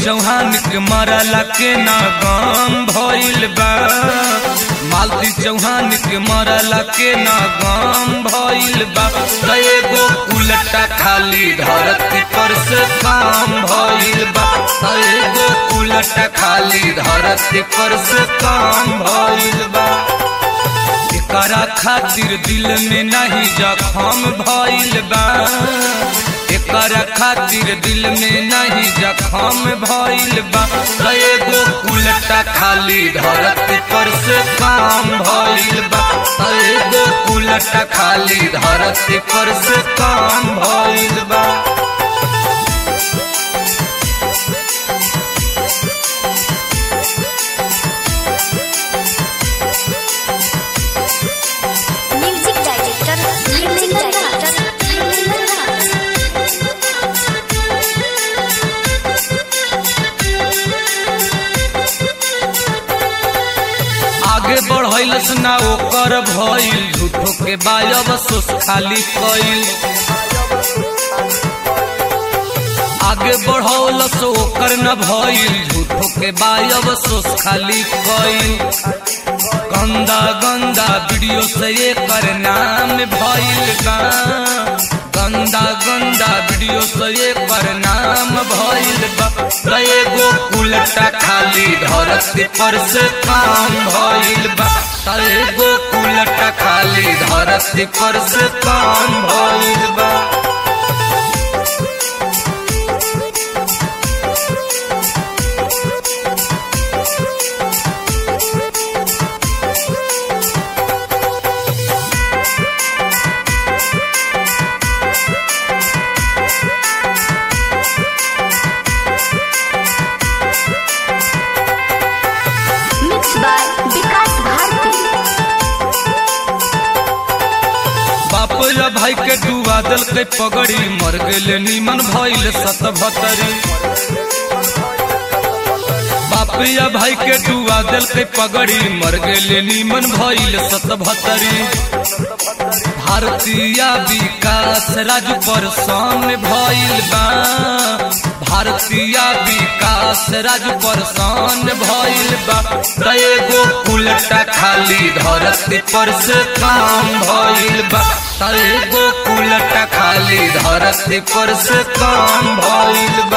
चौहान के मरला के ना गम भइल बा मालती चौहान के मरला के ना गम भइल बा कए गो उलटा खाली धरती पर से काम भइल बा कए गो उलटा खाली धरती पर से काम भइल बा एकरा खातिर दिल में नहीं जखम भइल बा एकरा खातिर दिल में नहीं जखम भइल बा कए गो उलटा खाली धरती पर से काम भइल बा कए गो उलटा खाली धरती पर से काम भइल बा म्यूजिक डायरेक्टर म्यूजिक डायरेक्टर आगे बढ़ैलस ना ओकर भइल झूठो के बायब सोस खाली कइल आगे बढ़ौलस ओकर न भइल झूठो के बायब सोस खाली कइल गंदा गंदा वीडियो से एकर नाम भइल बा गंदा गंदा वीडियो से एकर नाम भइल बा कए गो उलटा खाली धरती पर से काम भइल बा कए गो उलटा खाली धरती पर से काम भइल बा मिक्स बाय विकास भारती बाप या भाई के डुबा दल के पगड़ी मर गेले नीमन भइल सत भतरी बाप या भाई के डुबा दल के पगड़ी मर गेले नीमन भइल सत भतरी भारतीय विकास राजू पर सामने भइल बा भारतीय विकास राजू पर सामने भइल बा कए गो उलटा खाली धरती पर से काम भइल बा कए गो उलटा खाली धरती पर से काम भइल बा